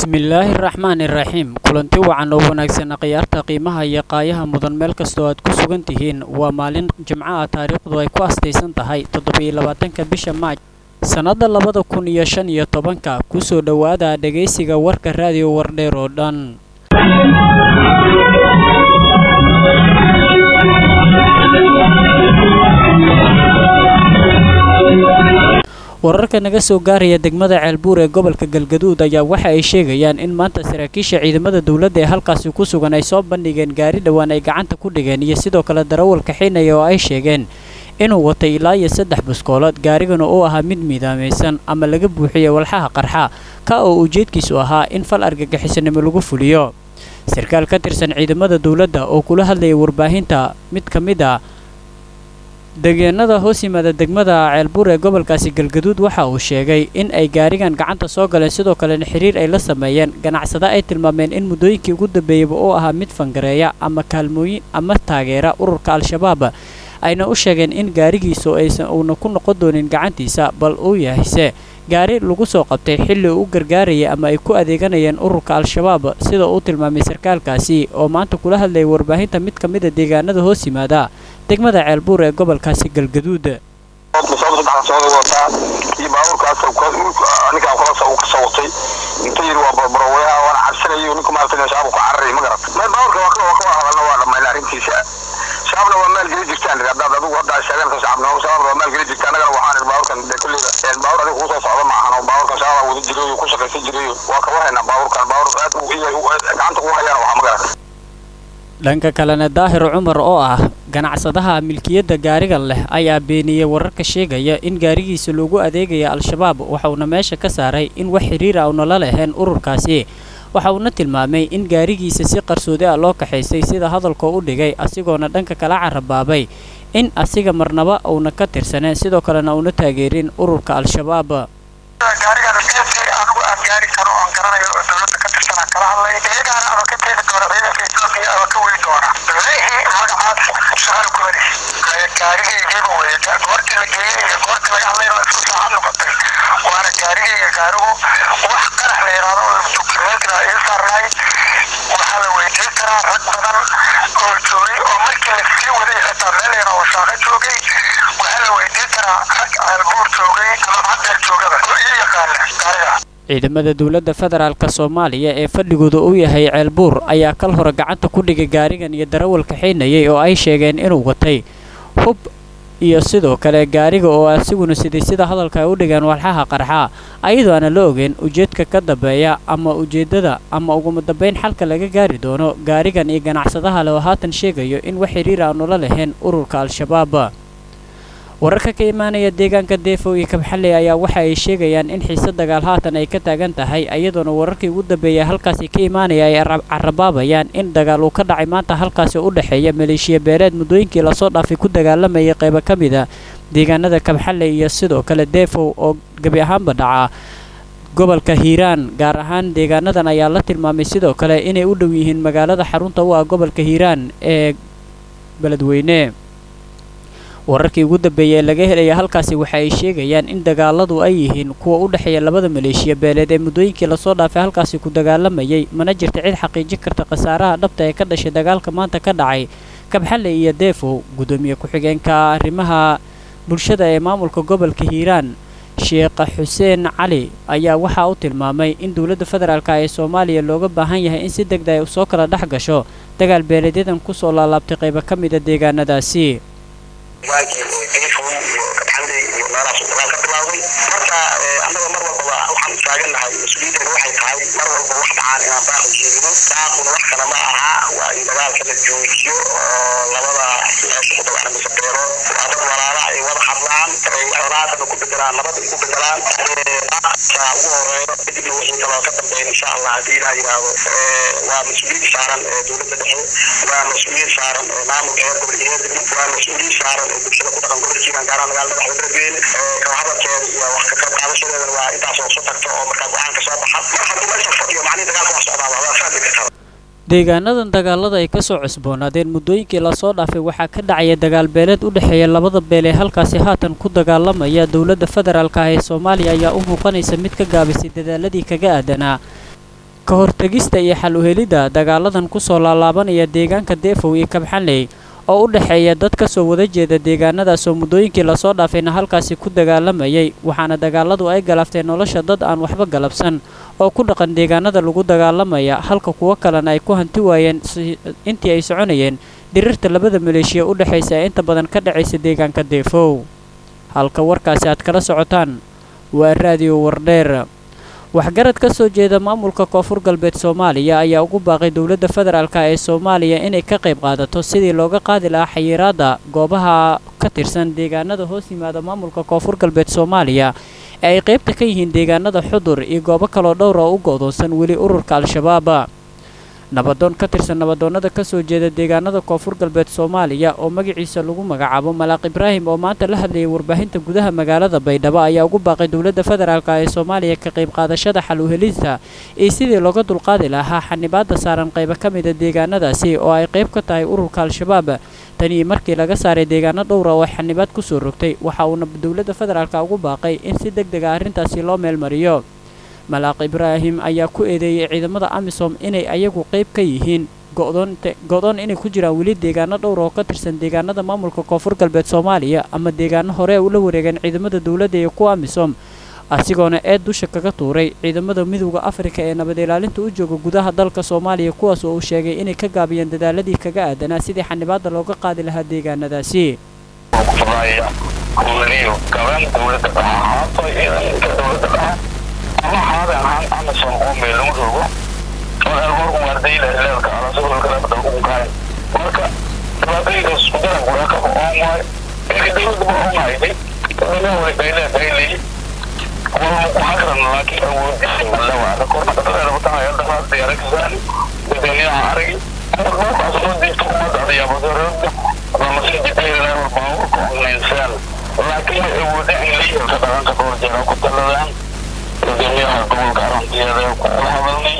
bismillaahi raxmaani raxiim kulanti wacan oo wanaagsan khiyaarta qiimaha iyo qaayaha mudan meel kastoo aad ku sugan tihiin waa maalin jimco ah taariikhdu ay ku astaysan tahay toddobiyo labaatanka bisha maaj sannadda labada kun iyo shan iyo tobanka kusoo dhowaada dhegaysiga warka raadiyo wardheer oo dhan wararka naga soo gaaraya degmada ceelbuur ee gobolka galgaduud ayaa waxa ay sheegayaan in maanta saraakiisha ciidamada dowladda ee halkaasi ku sugan ay soo bandhigeen gaari dhowaan ay gacanta ku dhigeen iyo sidoo kale darawal kaxinaya oo ay sheegeen inuu watay ilaa iyo saddex buskoolood gaarigana uu ahaa mid miidaamaysan ama laga buuxiyo walxaha qarxa ka oo ujeedkiisu ahaa in fal argagixisanimo lagu fuliyo sarkaal ka tirsan ciidamada dowladda oo kula hadlayay warbaahinta mid ka mid a degeenada hoos yimaada degmada ceelbuur ee gobolkaasi galgaduud waxa uu sheegay in ay gaarigan gacanta soo galeen sidoo kalena xiriir ay la sameeyeen ganacsada ay tilmaameen in muddooyinkii ugu dambeeyeyba uu ahaa mid fangareeya ama kaalmooyin ama taageera ururka al-shabaab ayna u sheegeen in gaarigiisu aysan uuna ku noqon doonin gacantiisa bal uu yahayse gaari lagu soo qabtay xilli uu u gargaarayay ama ay ku adeeganayeen ururka al-shabaab sida uu tilmaamay sarkaalkaasi oo maanta kula hadlayay warbaahinta mid ka mida deegaanada hoos yimaada degmada ceelbuur ee gobolkaasi galgaduud wataa iyo baabuurkaas ninkaan kula uu ka soo watay inta yiri waa barbarowayaha waana cabsanayo ninka maarata shabaab ku cararaya ma garat meel baabuurka waa ka waa ka hadalna waa dhamayna arrintiisa shabaabna waa maal geli jirtaan haddaad adigu hadda sheegan shacabnimo shabaabna waa maal geli jirta annagana waxaan baabuurkan de kulleyda baabuur adiga kusoo socda maahan oo baabuurkan shabaab wada jirayo ku shaqaysan jirayo waa ka warhaynaa baabuurkan baabuur aad gacanta kugu hayaan waxaa ma garat dhanka kalena daahir cumar oo ah ganacsadaha milkiyadda gaarigan leh ayaa beeniyey wararka sheegaya in gaarigiisa loogu adeegaya al-shabaab waxauna meesha ka saaray in wax xiriir ah una la leheen ururkaasi waxa uuna tilmaamay in gaarigiisa si qarsoodi ah loo kaxaysay sida hadalkoo u dhigay asigoona dhanka kala carabaabay in asiga marnaba uuna ka tirsaneen sidoo kalena uuna taageerin ururka al-shabaab gaarigaan geesi anigu aan gaari karo oon garanayo oo dowladda ka tirsanaan kala hadlay iyagaana ama ka teegi doona ciidanka etoobiya ama ka weyn doona lehi magacaad shaqal kumani gaarigaygiiba weye goortii la geeyey iyo goortii laga hadlayna waa isku saacad noqotay waana gaarigayga gaarigu wax qarax la yidhaahdo oo dukumeentira ii saarnay waxaa la weydiin karaa rag badan oo joogay oo markii la sii waday xitaa meel yara oo shaaqa joogay waxaa la weydiin karaa rag ceelbuur joogay ama haddeer joogaba oo ii yaqaana gaariga ciidamada dowladda federaalka soomaaliya ee fadhigooda uu yahay ceelbuur ayaa kal hore gacanta ku dhigay gaarigan iyo darawal kaxaynayay oo ay sheegeen inuu watay hub iyo sidoo kale gaariga oo asiguna siday sida hadalka ay u dhigeen walxaha qarxa ayadoo aana la ogeyn ujeedka ka dambeeya ama ujeeddada ama uguma dambayn xalka laga gaari doono gaarigan iyo ganacsadaha le oo haatan sheegayo in wax xiriir aanu la lahayn ururka al-shabaab wararka ka imaanaya deegaanka deefow iyo kabxalley ayaa waxa ay sheegayaan in xiise dagaal haatan ay ka taagan tahay iyadoona wararkii ugu dambeeyay halkaasi ka imaanaya ay carabaabayaan in dagaal uu ka dhacay maanta halkaasi u dhexeeya maleeshiya beeleed muddooyinkii lasoo dhaafay ku dagaalamayay qaybo ka mida deegaanada kabxalley iyo sidoo kale deefow oo gebi ahaanba dhaca gobolka hiiraan gaar ahaan deegaanadan ayaa la tilmaamay sidoo kale inay u dhow yihiin magaalada xarunta u ah gobolka hiiraan ee beledweyne wararkii ugu dambeeyay ee laga helaya halkaasi waxa ay sheegayaan in dagaaladu ay yihiin kuwa u dhexeeya labada maleeshiya beeleed ee muddooyinkii lasoo dhaafay halkaasi ku dagaalamayay mana jirta cid xaqiijin karta khasaaraha dhabta ee ka dhashay dagaalka maanta ka dhacay kabxalle iyo deefow guddoomiye ku-xigeenka arrimaha bulshada ee maamulka gobolka hiiraan sheekh xuseen cali ayaa waxaa u tilmaamay in dowladda federaalk ee soomaaliya looga baahan yahay in si degda ay soo kala dhex gasho dagaal beeleedyadan kusoo laalaabtay qaybo ka mida deegaanadaasi waagii oo deefon iyo kabxalley iyo meelahaas uu dagaal ka bilaawday marka annaga mar walbaba waxaan u taagannahay mas-uuliyaddeena waxay tahay mar walba wax dhacaan inaan baaqu jeedino baaquna wax kale ma aha waa in dagaalka la joojiyo oo labada meesha ku dagaana mise beero waa dad walaala ay wada hadlaan ay colaadana ku bedelaan nabad ay ku bedelaan baaqka ugu horeeyo kadibna wixii kaloo ka dambeyn insha allah haddii ilaah yidhaahdo waa mas-uuliyad saaran dowladda dhexe waa mas-uuliyad saaran maamulka heer gobol iyo heer degmo waa mas-uuliyad saaran bulshada ku dhaqan gobolka hiiraan gaar ahaan magaalada madaxda beledweyne kala hadalkeeda iyo wax ka qayb qaadashadeedana waa intaas oo soo tagto oo markaa go-aanka soo baxa mar hadduu meesha fadhiyo macnihi dagaalka waa socdaaba waa fahmi kartaa deegaanadan dagaalada ay ka soo cusboonaadeen muddooyinkii lasoo dhaafay waxaa ka dhacaya dagaal beeleed u dhexeeya labada beel ee halkaasi haatan ku dagaalamaya dowladda federaalka ah ee soomaaliya ayaa u muuqanaysa mid ka gaabisay dadaaladii kaga aadanaa ka hortegista iyo xal uhelidda dagaaladan kusoo laalaabanaya deegaanka deefow iyo kabxanley oo u dhexeeya dad ka soo wada jeeda deegaanadaas oo muddooyinkii lasoo dhaafayna halkaasi ku dagaalamayay waxaana dagaaladu ay galaafteen nolosha dad aan waxba galabsan oo ku dhaqan deegaanada lagu dagaalamaya halka kuwo kalena ay ku hanti waayeen intii ay soconayeen diriirta labada maleeshiya u dhexaysa ee inta badan ka dhacaysa deegaanka deefow halka warkaasi aad kala socotaan waa raadiyo wardheer waxgarad ka soo jeeda maamulka koonfur galbeed soomaaliya ayaa ugu baaqay dowladda federaalk ee soomaaliya inay ka qayb qaadato sidii looga qaadi lahaa xayiraadda goobaha ka tirsan deegaanada hoos yimaada maamulka koonfur galbeed soomaaliya ee ay qaybta ka yihiin deegaanada xudur iyo goobo kaloo dhowr oo u go'doonsan weli ururka al-shabaab nabadoon ka tirsan nabadoonnada ka soo jeeda deegaanada koonfur galbeed soomaaliya oo magaciisa lagu magacaabo malaaq ibraahim oo maanta la hadlayay warbaahinta gudaha magaalada baydhabo ayaa ugu baaqay dowladda federaalk ee soomaaliya ka qayb qaadashada xal uhelista iyo sidii looga dulqaadi lahaa xanibaadda saaran qaybo ka mida deegaanadaasi oo ay qayb ka tahay ururka al-shabaab tanii markii laga saaray deegaano dhowra oo ay xanibaad ku soo rogtay waxa uuna dowladda federaalk ugu baaqay in si deg dega arrintaasi loo meelmariyo malaaq ibraahim ayaa ku eedeeyey ciidamada amisom inay ayagu qayb ka yihiin go-doon inay ku jiraan weli deegaano dhowr oo ka tirsan deegaanada maamulka koonfur galbeed soomaaliya ama deegaano hore ula wareegeen ciidamada dowladda iyo kuwa amisom asigoona eed dusha kaga tuuray ciidamada midowda afrika ee nabad ilaalinta u jooga gudaha dalka soomaaliya kuwaas oo uu sheegay inay ka gaabiyeen dadaaladii kaga aadanaa sidii xanibaadda looga qaadi lahaa deegaanadaasi ama haadan ahaan amazon oo meel lagu rogo oo algoorku waardayla leelka alasagolka labada ugu kaay marka dhibaatooyinkaas isku daran guraa ka oon waay marka dowladaba oon hayday dadana way baylee baylay walma ku hagran laakiin awoodisa lawaada korna dhaqadeeda watanaya dhaqaad diyaaragsan dadweynaha aragi markaas loo diibto ummadda adayaabadarooda lamasii jidayla baaburka onaynsaan laakiin way awooda in leeyahay dhaqanka dhowr jeera ku taladaan gudoomiyaha gobolka arantiyada kula hadalnay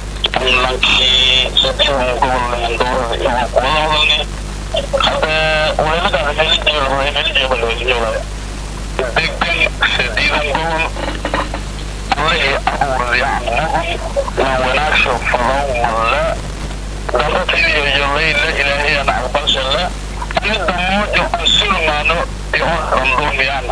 lankii sideedan gobol doorada iyo kula hadalnay hadda weeladaada meeli jeelo meeli jeelo meeli jeelo degan sideedan gobol allahi abuuradi camuhum waa wanaagsha falow malla dalataydiyo yolayla ilaahayana aqbalshala midda moojo aan sulmaano iyo randoomiyana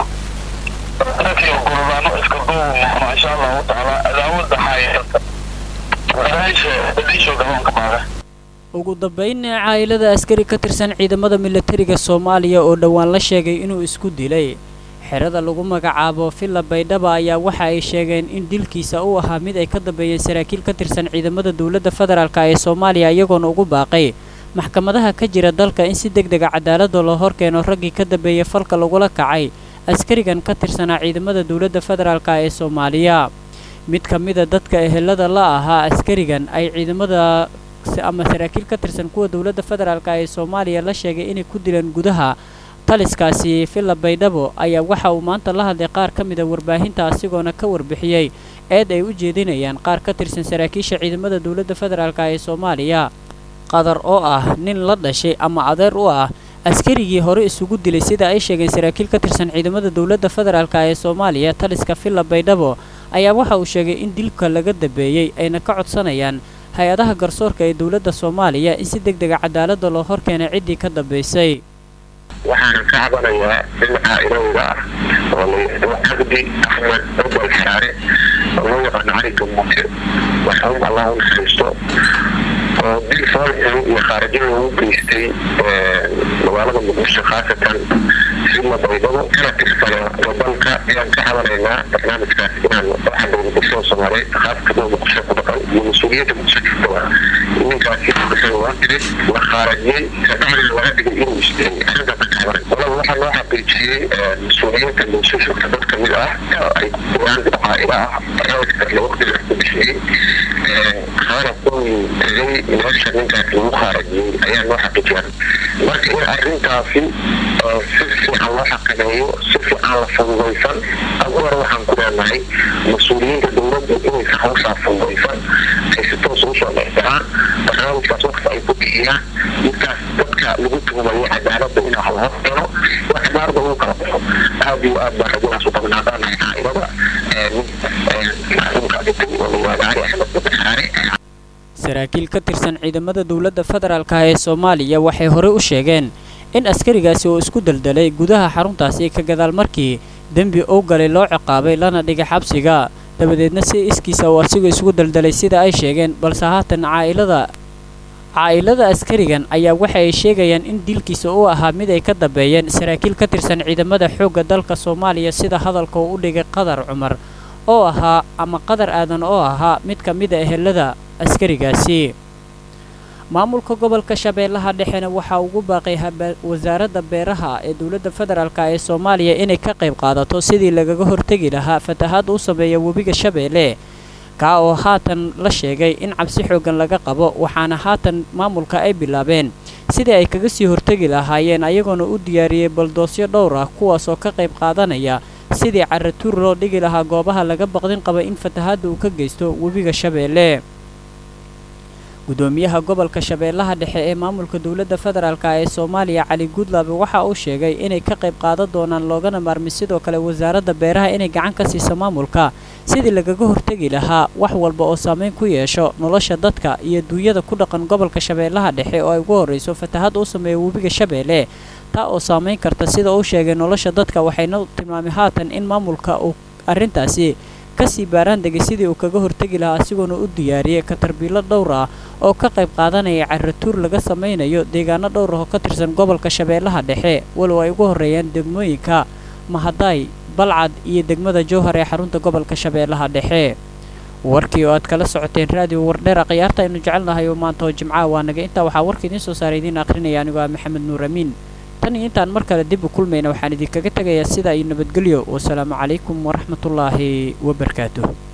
dadkii ogoladaano iska duubu maqno insha allahu tacaala adaawada haayata garaasha badiisho gaboonka baaga ugu dambayn caa'ilada askari ka tirsan ciidamada milatariga soomaaliya oo dhowaan la sheegay inuu isku dilay xerada lagu magacaabo villa baydhaba ayaa waxa ay sheegeen in dilkiisa uu ahaa mid ay ka dambeeyeen saraakiil ka tirsan ciidamada dowladda federaalk ee soomaaliya iyagoona ugu baaqay maxkamadaha ka jira dalka in si deg dega cadaaladda loo horkeeno raggii ka dambeeyay falka lagula kacay askarigan ka tirsanaa ciidamada dowladda federaalk ee soomaaliya mid ka mida dadka ehelada la ahaa askarigan ay ciidamada ama saraakiil ka tirsan kuwa dowladda federaalk ee soomaaliya la sheegay inay ku dileen gudaha taliskaasi villa baydhabo ayaa waxa uu maanta la hadlay qaar ka mida warbaahinta asigoona ka warbixiyey eed ay u jeedinayaan qaar ka tirsan saraakiisha ciidamada dowladda federaalk ee soomaaliya qadar oo ah nin la dhashay ama adeer u ah askarigii hore isugu dilay sida ay sheegeen saraakiil ka tirsan ciidamada dowladda federaalk ee soomaaliya taliska villa baydhabo ayaa waxa uu sheegay in dilka laga dambeeyey ayna ka codsanayaan hay-adaha garsoorka ee dowladda soomaaliya in si deg dega cadaaladda loo horkeenay ciddii ka dambaysay waxaana ka cabanayaa in caailowga ah oo layidhahdo cabdi axmed cubal xaare oo loo yaqaano cali gamuute waxaun allah u naxariisto oo dil foolxun iyo khaarajin loogu geystay magaalada muqdisho khaasatan sila baydhabo kana tirsana wadanka ayaan ka cabanaynaa barnaamijkaas inaan waxadowda bulshada soomaaliyeed khaaska dowda muqdisho ku dhaqan iyo mas-uuliyadda muqdisho jirtaba ninkaasi muqdisho waa diray la khaarajiyey kabacdina laga dhigay inuu isteen arrintaas ka cabanay walaba waxaa loo xaqiijiyey mas-uuliyiinta muqdisho dad kamid ah ay kuwaan caaila ah barnaamijkaas la waqtigaas ku bixiyey kaana kuwii tegay meesha ninkaas lagu khaarajiyey ayaa loo xaqiijiyay marka in arrintaasi si fiican loo xakameeyo si fiican la fududaysan agu hore waxaan ku leenahay mas-uuliyiinta dowladda inaysa hawshaa fududaysan ay si toos ugu soo dhexdaraan barnaamijkaas waqti ay ku bixiyaan midkaas dadka lagu tuhumayo cadaaladda in wax la hor keeno waa cadaaladda lagu kala baxo aad iyo aad baan rajadaas u qabnaadaanahay caailada macluumka dhintay oo la yihahdo cali axmed babaxaare saraakiil ka tirsan ciidamada dowladda federaalka ee soomaaliya waxay horey u sheegeen in askarigaasi oo isku daldalay gudaha xaruntaasi ka gadaal markii dembi uu galay loo ciqaabay lana dhigay xabsiga dabadeedna si iskiisa uu asigoo isugu daldalay sida ay sheegeen balse haatan caa'ilada caa'ilada askarigan ayaa waxa ay sheegayaan in dilkiisa uu ahaa mid ay ka dambeeyeen saraakiil ka tirsan ciidamada xoogga dalka soomaaliya sida hadalka uu u dhigay qadar cumar oo ahaa ama qadar aadan oo ahaa mid ka mid a ehelada askarigaasi maamulka gobolka shabeellaha dhexena waxaa ugu baaqay wasaaradda beeraha ee dowladda federaalk ee soomaaliya inay ka qayb qaadato sidii lagaga hortegi lahaa fatahaadda u sameeya webiga shabeelle kaa oo haatan la sheegay in cabsi xooggan laga qabo waxaana haatan maamulka ay bilaabeen sidii ay kaga sii hortegi lahaayeen ayagoona u diyaariyey baldoosyo dhowr ah kuwaasoo ka qayb qaadanaya sidii caratuur loo dhigi lahaa goobaha laga baqdin qaba in fatahaadda uu ka geysto webiga shabeelle gudoomiyaha gobolka shabeellaha dhexe ee maamulka dowladda federaalk ee soomaaliya cali guudlaabe waxa uu sheegay inay ka qayb qaadan doonaan loogana maarmi sidoo kale wasaaradda beeraha inay gacan ka siiso maamulka sidii lagaga hortegi lahaa wax walba oo saameyn ku yeesho nolosha dadka iyo duunyada ku dhaqan gobolka shabeellaha dhexe oo ay ugu horrayso fatahaadda u sameeya webiga shabeelle taa oo saameyn karta sida uu sheegay nolosha dadka waxayna tilmaamay haatan in maamulka uu arrintaasi kasii baaraan degay sidii uu kaga hortegi lahaa asigoona u diyaariyey katarbiilo dhowr ah oo ka qayb qaadanaya caratuur laga samaynayo deegaano dhowr ah oo ka tirsan gobolka shabeellaha dhexe walow ay ugu horreeyaan degmooyinka mahadaay balcad iyo degmada jowhar ee xarunta gobolka shabeellaha dhexe warkii oo aad kala socoteen raadiyo wardheera khiyaarta aynu jecelnahay oo maanta oo jimcaha waa naga intaa waxaa warka idiin soo saaray idiin akhrinaya anigoo ah maxamed nuur amiin tan iyo intaan mar kale dib u kulmayna waxaan idinkaga tegayaa sidaa iyo nabadgelyo wasalaamu calaykum waraxmatullaahi wabarakaatuh